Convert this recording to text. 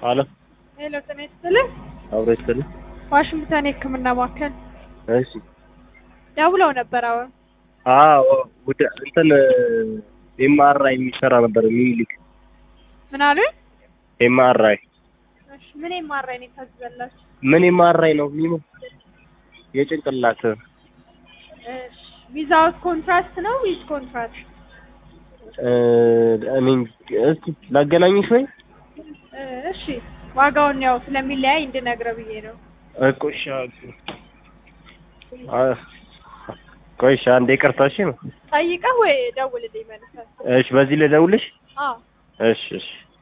አሎ ሄሎ ጤና ይስጥልኝ። አብሮ ይስጥልኝ። ዋሽንግተን የሕክምና ማዕከል እሺ ደውለው ነበር። አሁን አዎ ወደ እንትን ኤምአርአይ የሚሰራ ነበር ሚኒሊክ ምን አሉኝ? ኤምአርአይ እሺ ምን የማራኝ ነው የታዘዘላችሁ? ምን ኤምአርአይ ነው ሚሙ የጭንቅላት እሺ ዊዛውት ኮንትራስት ነው ዊዝ ኮንትራስት? እ እኔ እስኪ ላገናኝሽ ወይ እ እሺ ዋጋውን ያው ስለሚለያይ እንድነግረው ብዬ ነው። እኮ እሺ አ ቆይ እሺ አንዴ ይቅርታ እሺ ነው ጠይቀህ ወይ ደውልልኝ መልሰህ። እሺ በዚህ ልደውልሽ አዎ እሺ እሺ